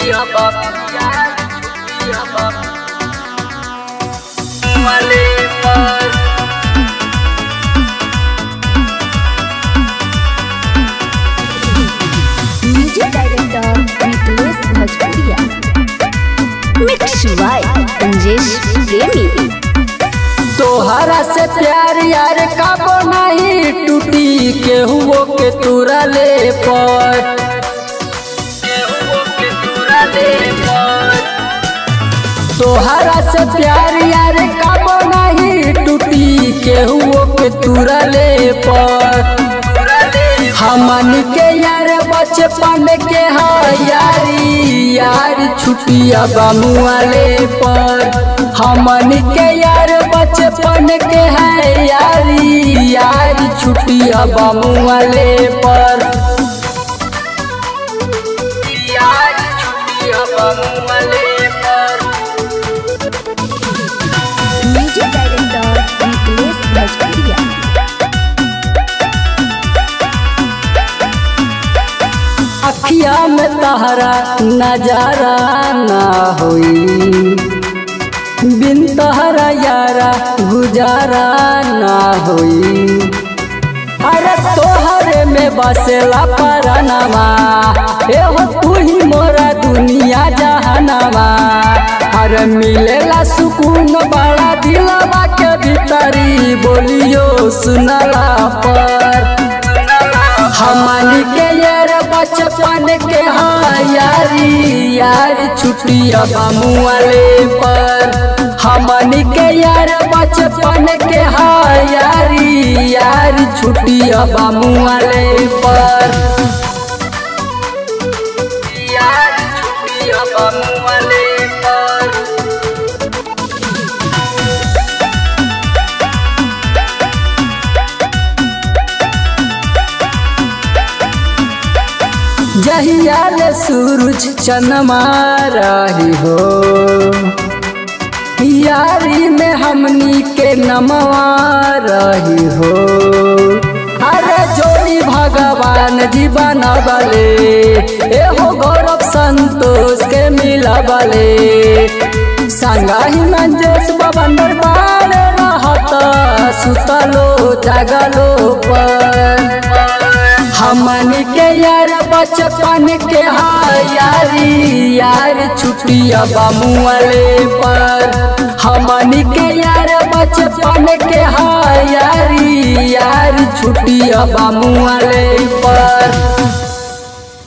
छुट्टिया बाप यार छुट्टिया बाप वाले पर म्यूजिक डायरेक्टर मिथिलेश भोजपुरिया मिक्स बाय अंजेश प्रेमी तोहरा से प्यार यार काबो नहीं टूटी केहुओ के तुरा ले पर केहुओ के तुरा ले पर तोहरा से प्यार यार काबो नहीं टूटी केहुओ के तुरा ले पर हमन के यार बचपन के हा यारी यार छुटिया बामुआले पर हमन के यार बचपन के है यारी यार छुटिया बामुआले पर यार छुटिया बामुआले पर म्यूजिक डायरेक्टर मिथिलेश भोजपुरिया अखिया में तहरा नजारा ना होई बिन तहरा यारा गुजारा ना होई अरे तोहरे में बसेला परनमा एहो तू ही मोरा दुनिया जहानमा अरे मिलेला सुकून बड़ा दिलवा के भीतरी बोलियो सुनला पर हमन के यार बचपन के हाँ यारी यार छुट्टिया बामुआले पर हमन के यार बचपन के हाँ यारी यार छुट्टिया बामुआले पर यार छुट्टिया बामुआले पर जहियाल सूरज चनमा रही हो यारी में हमनी के नमवा रही हो अरे जोड़ी भगवान जी बनबले एहो गौरव संतोष के मिलबले संगाही मंजेश बबंदर बार रहत सुतलो जागलो पर हमन के यार बचपन के हाँ यारी यार छुट्टिया बामुआले पर हमन के यार बचपन के हाँ यारी यार छुट्टिया बामुआले पर